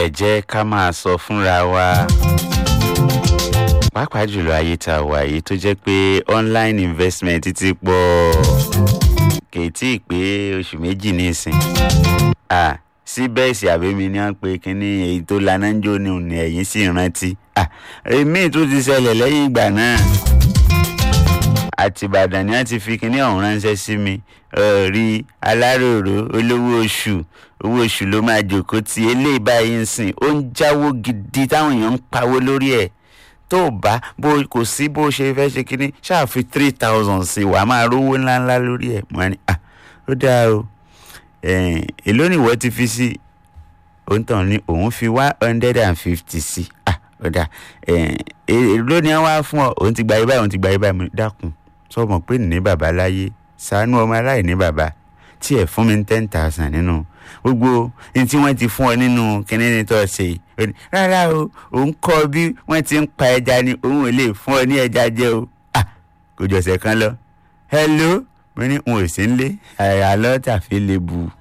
ẹ jẹ́ ká máa sọ fúnra wa pàápàá jùlọ ayé tá a wà yìí tó jẹ́ pé online investment ti pọ̀ kì í tí ì pé oṣù méjì nísìn ah síbẹ̀sì àbẹ́mi ni wọ́n pe kínní èyí tó laná ń jó ni òun ẹ̀yìn sì rántí ah èmi tó ti ṣẹlẹ̀ lẹ́yìn ìgbà náà àtìbàdàn ni wọ́n ti fi kínní ọ̀hún ránṣẹ́ sí mi rí aláròró olówó oṣù owó oṣù ló máa jòkó tí eléyìí báyìí ń sìn ó ń jáwó gidi táwọn èèyàn ń pawó lórí ẹ̀ tó bá bó kò sí bó ṣe fẹ́ ṣe kínní ṣáà fi three thousand sí wàá máa rówó ńláńlá lórí ẹ̀ mọ́ ni ah ó dáa o èló ni ìwọ ti fi sí òun tàn ní òun fi one hundred and fifty sí ah ó dáa èló ni wọ́n wá fún ọ òun ti gba ibà òun ti gba ibà mi dákun sọmọ pé ní bàbá láyé ṣàánú ọmọ aláìní bàbá tí ẹ fún mi ní ten thousand nínú gbogbo ní tí wọ́n ti fún ọ nínú kíní ní tó ṣe yìí rárá o òun kọ́ bí wọ́n ti ń pa ẹja ni òun ò lè fún ọ ní ẹja jẹ o ah kò jọ̀sẹ̀ kan lọ hello mo ní n ò sí ń lé àlọ́ tàfi lè bù